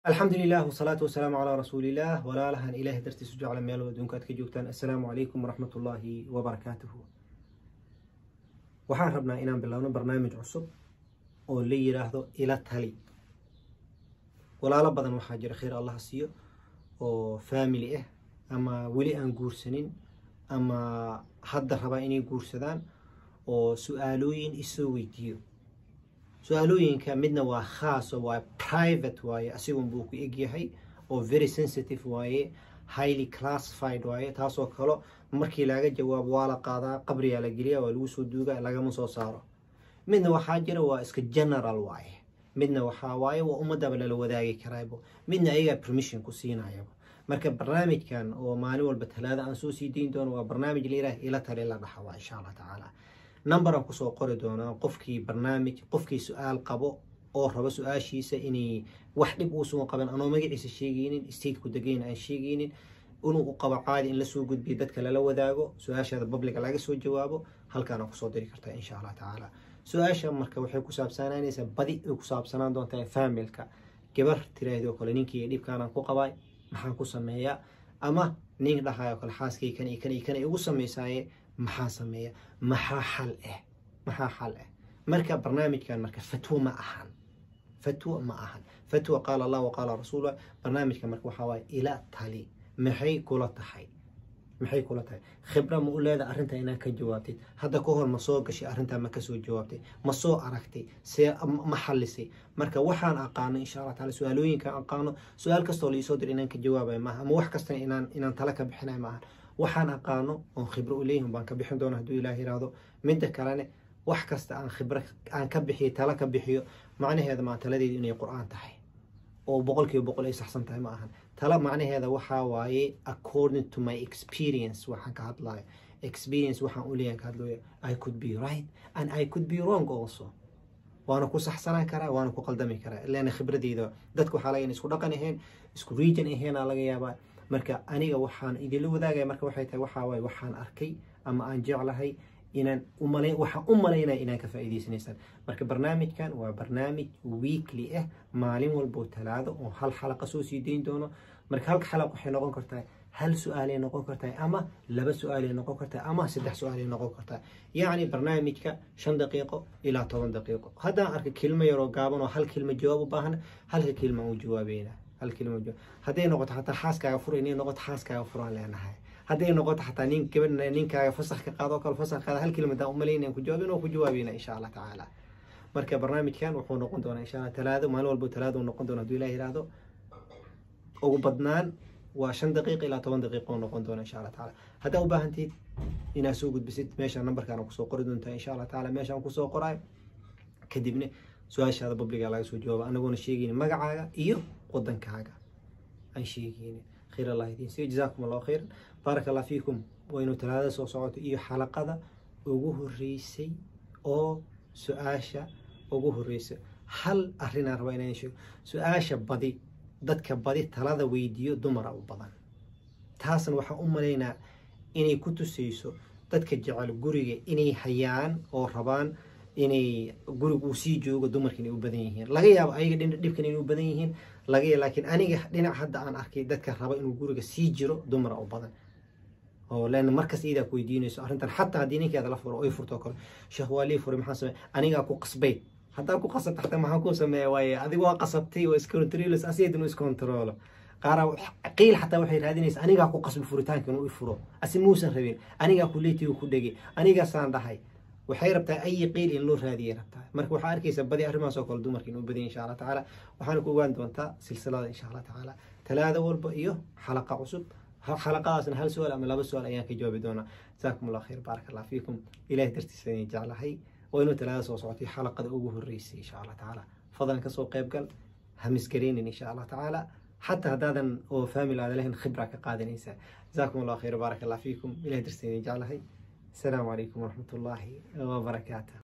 alxamdu lilah wsalaatu wasalaamu calaa rasuuliillaah walaalahan ilaahay dartiisu jecla meel adduunka aad ka joogtaan assalaamu calaykum waraxmat ullaahi wabarakaatuhu waxaan rabnaa inaan bilowno barnaamij cusub oo la yidhaahdo ila tali walaalo badan waxaa jira khayr allaha siiyo oo faamili ah ama weli aan guursanin ama hadda rabaa inay guursadaan oo su-aalooyin isoo weydiiyo su-aalooyinka midna waa khaas oo waa private waaye asigun buu ku egyahay oo very sensitive waaye highly classified waaye taasoo kale markii laga jawaabo waa la qaadaa qabriyaa la geliya waa lagu soo duuga lagama soo saaro midna waxaa jira waa iska general waaye midna waxaa waaye waa ummadaba lala wadaagi karaabo midna ayagaa permission ku siinayaba marka barnaamijkan oo maalin walba talaada aan soo sii dayn doono waa barnaamij layidhaah ila tali la dhaxa waa insha allah tacaala number aan kusoo qori doonaa qofkii barnaamij qofkii su-aal qabo oo rabo su-aashiisa inay wax dhib uusan qaban anoo magaciisa sheegaynin stateku degayn aan sheegaynin inuu u qabo caadi in lasoo gudbiyo dadka lala wadaago su-aashaada babliga laga soo jawaabo halkaana kusoo diri kartaa insha allah tacaala su-aasha marka waxay ku saabsanaanaysaa badi ay ku saabsanaan doontaa faamilka gabar tiraahdo kale ninkii dhibkaanaan ku qabaay maxaan ku sameeyaa ama nin dhahayo kale xaaskay kan iyo kan iyo kan ay ugu samaysaaye maxaa sameeya maxaa xal ah maxaa xal ah marka barnaamijkan marka fatwo ma ahan fatwo ma ahan fatwa qaala allah waqaala rasuulullah barnaamijka marka waxaa waaye ila tali maxay kula tahay maxay kula tahay khibra ma u leeda arrinta inaad ka jawaabtid hadda ka hor ma soo gashay arrintaa ma kasoo jawaabtay ma soo aragtay see ma xalisay marka waxaan aqaano insha allah taala su-aalooyinkaan aqaano su-aal kastoo laisoo dir inaan ka jawaabayo maaha ama wax kastana inaan inaan tala ka bixinayo maaha waxaan aqaano oon khibro u leeyihin baan ka bixin doona hadduu ilaah yiraahdo midda kalene wax kasta aan khibro aan ka bixiyo tala ka bixiyo macnaheeda maa taladeedu inay qur-aan tahay oo boqol kiiba boqol ay saxsan tahay ma ahan tala macnaheeda waxaa waaye according to my experience waxaan ka hadlayo experience waxaan u leeyahan ka hadlayo i could be right and i could be wrong also waana ku saxsanaan karaa waana ku qaldami karaa leana khibradeyda dadka waxaa laga isku dhaqan ahayn isku region ahaynaa laga yaabaa marka aniga waxaan idinla wadaagaya marka waxay tahay waxaa waaye waxaan arkay ama aan jeclahay inaan umala waxaan u malaynaya inaan ka faa'iidaysanaysaan marka barnaamijkan waa barnaamij weekly ah maalin walboo talaado oo hal xalaqa soo sii dayn doono marka halka xalaq waxay noqon kartaa hal su-aalay noqon kartaa ama laba su-aalay noqon kartaa ama saddex su-aalay noqon kartaa yacni barnaamijka shan daqiiqo ilaa toban daqiiqo haddaan arka kelmo yaroo gaaban oo hal kelmo jawaab u baahan halka kelma u jawaabeynaa hal kelma jawaab hadday noqoto xataa xaaskaaga fura inay noqoto xaaskaaga furaan leenahay hadday noqoto xataa nin gabadh ninkaaga fasax ka qaado kale fasax qaada hal kelmadaan u malaynayaan ku jawaabin oo ku jawaabeyna insha allah tacaala marka barnaamijkan wuxuu noqon doonaa insha allah talaado maalin walbo talaado uu noqon doona hadduu ilaah yiraahdo ugu badnaan waa shan daqiiqa ilaa toban daqiiqa oo noqon doona insha allah tacaala haddaa u baahantiid inaad soo gudbisid meesha nambarkaan kusoo qori doontaa insha allah tacaala meeshaan kusoo qoraay kadibna su-aashaada babliga laga soo jawaaba anagoona sheegaynin magacaaga iyo wadankaaga aan sheegaynin khayr allah idiin siiyo jazaakum allahu khayran baaraka allah fiikum waynu talaadada soo socoto iyo xalaqada ugu horeysay oo su-aasha ugu horeysa hal arrinaan rabaa inaan sheego su-aasha badi dadka badi talada weydiiyo dumara u badan taasna waxaan u malaynaa inay ku tusayso dadka jecel guriga inay hayaan oo rabaan inay guriga uu sii joogo dumarka inay u badan yihiin laga yaabo ayaga dhibkan inay u badan yihiin laga yaabo laakiin aniga dhinac hadda aan arkay dadka raba inuu guriga sii jiro dumara u badan oo leana markas iyadaa ku weydiinayso arrintan xataa haddii ninkeeda la furo oy furto kale sheekh waa lii furay maxaa sameey anigaa ku qasbay haddaa ku qasabta xataa maxaa ku sameeya waaye adigu waa qasabtay oo iscontrolos asiga inuu iscontrolo qaara qiil xataa waxay raadinaysa anigaa ku qasbi furitaanka inuu i furo asi muusan rabin anigaa kuleetiga ku dhegay anigaasaan dhahay waxay rabtaa ayi qiil in loo raadiyay rabtaa marka waxaa arkaysa badi arrimahaas oo kale dumarka inuu badanya insha allah tacaala waxaana ku ogaan doontaa silsilada insha allah tacaala talaada walba iyo xalaqa cusub xalaqadaasna hal su-aal ama laba su-aal ayaan ka jawaabi doonaa jazaakum allah khayr baaraka allah fiikum ilahay dartiisa inay jeclahay waa inuu talaada soo socotay xalaqada ugu horeysay insha allah tacaala fadlan kasoo qayb gal hamisgareynin insha allah tacaala حتى هذا أو فاميل هذا لهن خبرة كقادة نيسا جزاكم الله خير وبارك الله فيكم إلى درسين جعلها السلام عليكم ورحمة الله وبركاته